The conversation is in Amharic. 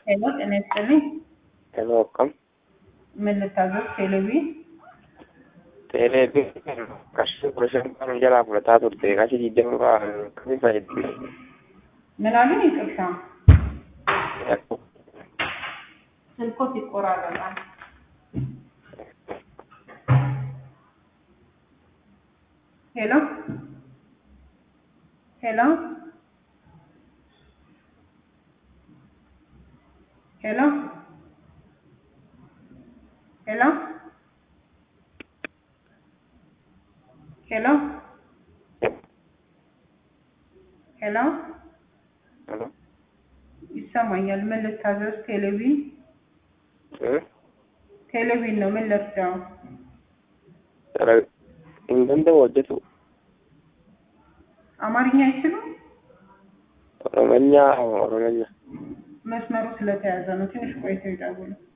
ሄሎ ጤና ይስጥልኝ። ሄሎ akkam ምን ልታዘዝ? ቴሌቪ teelee qarshii kudha shan kan jalaa fudhataa turte qarshii digdama fa'aa akkamiin fayyadamte? ምን አሉኝ? ይቅርታ ስልኮት ይቆራረጣል። ሄሎ ሄሎ ሄሎ ሄሎ ሄሎ ሄሎ ሄሎ ይሰማኛል። ምን ልታዘዝ? ቴሌቪዥን ቴሌቪዥን ነው። ምን ልርዳው? hin danda'u hojjetu አማርኛ አይችሉም? oromanyaa oromanyaa መስመሩ ስለተያዘ ነው። ትንሽ ቆይተው ይደውሉ።